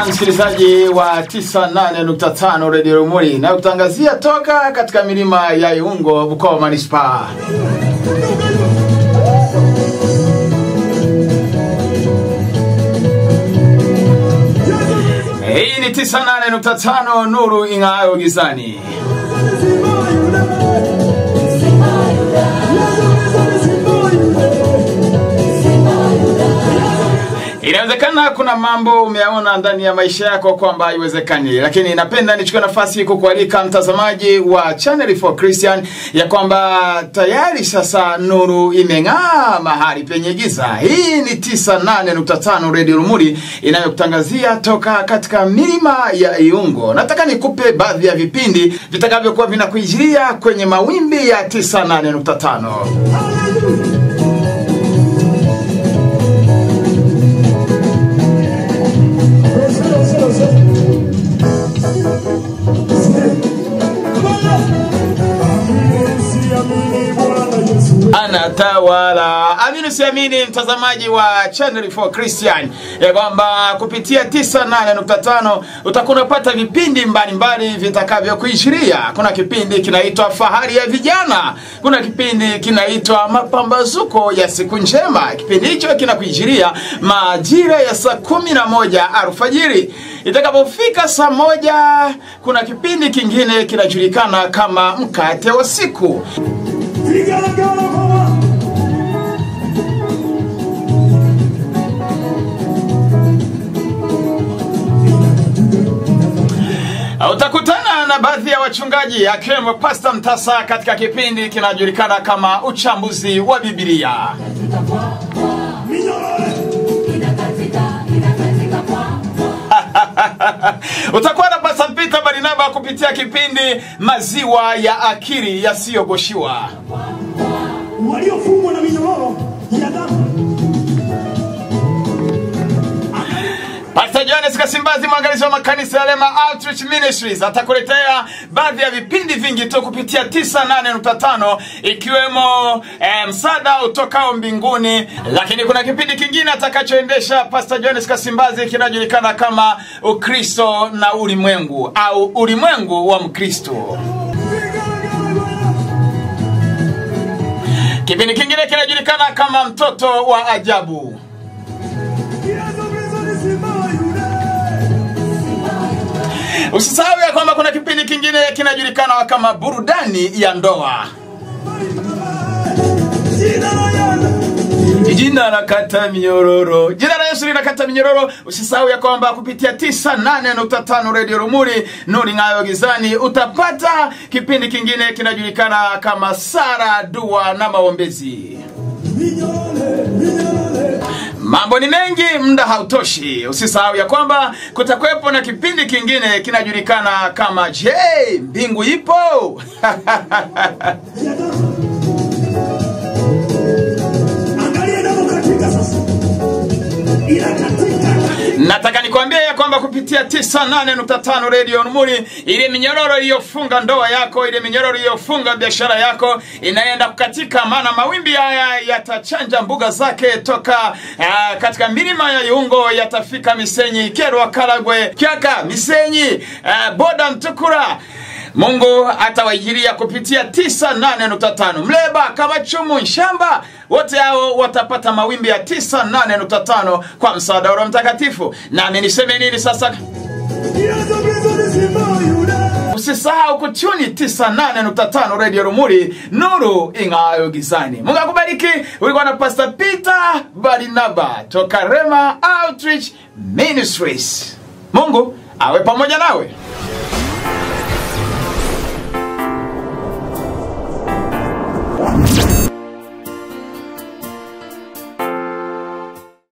sana msikilizaji wa 98.5 Radio Rumuri na kutangazia toka katika milima ya Iungo, Bukoba Manispaa. Hii ni 98.5 Nuru ing'aayo gizani. Inawezekana kuna mambo umeyaona ndani ya maisha yako kwamba haiwezekani, lakini napenda nichukue nafasi kukualika mtazamaji wa Channel for Christian ya kwamba tayari sasa nuru imeng'aa mahali penye giza. Hii ni 98.5 Radio Rumuri inayokutangazia toka katika milima ya Iungo. Nataka nikupe baadhi ya vipindi vitakavyokuwa vinakuijilia kwenye mawimbi ya 98.5. anatawala. Amini siamini, mtazamaji wa Channel for Christian, ya kwamba kupitia 98.5 utakuwa unapata vipindi mbalimbali vitakavyokuishiria. Kuna kipindi kinaitwa Fahari ya Vijana, kuna kipindi kinaitwa Mapambazuko ya Siku Njema. Kipindi hicho kinakuishiria majira ya saa kumi na moja alfajiri. Itakapofika saa moja, kuna kipindi kingine kinajulikana kama Mkate wa Siku. Utakutana na baadhi ya wachungaji akiwemo Pasta Mtasa katika kipindi kinajulikana kama uchambuzi wa Biblia. Utakuwa na Pasta Peter Barinaba kupitia kipindi maziwa ya akili yasiyogoshiwa. waliofungwa na minyororo ya damu Pastor Johannes Kasimbazi, mwangalizi wa makanisa ya Lema Outreach Ministries, atakuletea baadhi ya vipindi vingi tu kupitia 98.5 ikiwemo eh, msaada utokao mbinguni, lakini kuna kipindi kingine atakachoendesha Pastor Johannes Kasimbazi kinajulikana kama Ukristo na ulimwengu au ulimwengu wa Mkristo. Kipindi kingine kinajulikana kama mtoto wa ajabu. Yesu Kristo ni simba wa Yuda. Usisahau ya kwamba kuna kipindi kingine kinajulikana kama burudani ya ndoa. Jina la Yesu. Jina la kata minyororo, jina la Yesu linakata minyororo. Usisahau ya kwamba kupitia 98.5 Radio Rumuri nuru ng'ayo gizani utapata kipindi kingine kinajulikana kama Sara, dua na maombezi. Minyorore, minyorore. Mambo ni mengi, muda hautoshi. Usisahau ya kwamba kutakuwepo na kipindi kingine kinajulikana kama Je, mbingu ipo? Ya damu. Angalia damu katika sasa. Inakatika. Nataka nikwambie ya kwamba kupitia 98.5 Radio Rumuri, ile minyororo iliyofunga ndoa yako, ile minyororo iliyofunga biashara yako inaenda kukatika, maana mawimbi haya yatachanja mbuga zake toka uh, katika milima ya Iungo, yatafika Misenyi, Kerwa, Karagwe, Kyaka, Misenyi, uh, Boda, Mtukura Mungu atawaijiria kupitia 98.5 Mleba, Kamachumu, Nshamba, wote hao watapata mawimbi ya 98.5 kwa msaada wa Roho Mtakatifu. Nami niseme nini sasa? Yesu Kristo ni simba wa Yuda. Usisahau kutuni 98.5 Radio Rumuri, nuru ing'aayo gizani. Mungu akubariki. Ulikuwa na Pastor Peter Barinaba toka Rema Outreach Ministries. Mungu awe pamoja nawe.